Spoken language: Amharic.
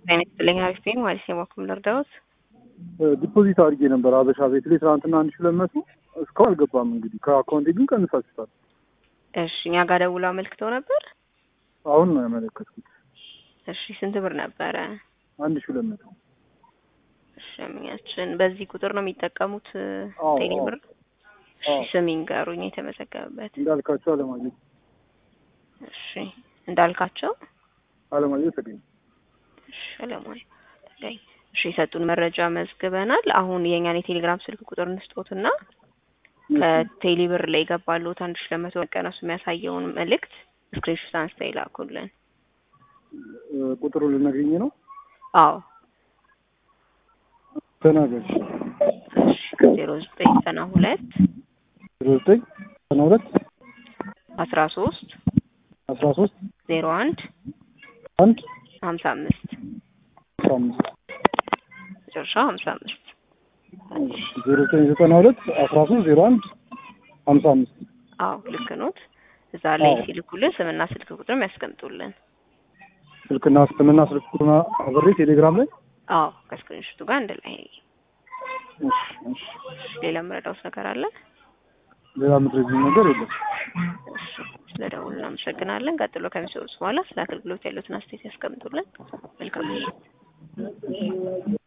አይነት ብለኝ አሪፍ ነኝ ማለት ነው። የማኩም ልርዳዎት ዲፖዚት አድርጌ ነበር አበሻ ቤት ላይ ትናንትና አንድ ሺህ ሁለት መቶ እስካሁን አልገባም። እንግዲህ ከአካውንቴ ግን ቀንሳችሁታል። እሺ እኛ ጋር ደውለው አመልክተው ነበር። አሁን ነው ያመለከትኩት። እሺ ስንት ብር ነበረ? አንድ ሺህ ሁለት መቶ እሺ አምኛችን በዚህ ቁጥር ነው የሚጠቀሙት አዎ፣ ቴሌ አዎ። ብር? እሺ አዎ። ስም ይንገሩኝ የተመዘገበበት። እንዳልካቸው አለማየሁ እሺ እንዳልካቸው አለማየሁ ተገኘ። እሺ አለማይ ተገኝ። እሺ የሰጡን መረጃ መዝግበናል። አሁን የእኛን የቴሌግራም ስልክ ቁጥር እንስጦትና ከቴሌ ብር ላይ የገባሉት አንድ ሺህ ለመቶ መቀነሱ የሚያሳየውን መልእክት ስክሪንሾት አንስተው ይላኩልን። ቁጥሩ ልነግኝ ነው አዎ ተናገር። እሺ ዜሮ ዘጠኝ ዘጠና ሁለት ዜሮ ዘጠኝ ዘጠና ሁለት አስራ ሶስት አስራ ሶስት ዜሮ አንድ አንድ ሀምሳ አምስት አስራ አምስት መጨረሻ ሀምሳ አምስት ዜሮ ዘጠኝ ዘጠና ሁለት አስራ ሶስት ዜሮ አንድ ሀምሳ አምስት አዎ ልክ ኖት። እዛ ላይ አዎ። ሲልኩልን ስምና ስልክ ቁጥርም ያስቀምጡልን። ስልክና ስምና ስልክ ቁጥሩን አብሬ ቴሌግራም ላይ አዎ ከስክሪንሾቱ ጋር አንድ ላይ። እሺ፣ እሺ። ሌላ የምረዳውት ነገር አለ? ሌላ ምድረዚህ ነገር የለም። እሺ ስለ ደውሉ እናመሰግናለን። ቀጥሎ ከሚሰሩት በኋላ ስለ አገልግሎት ያሉትን አስተያየት ያስቀምጡልን። መልካም ምሽት።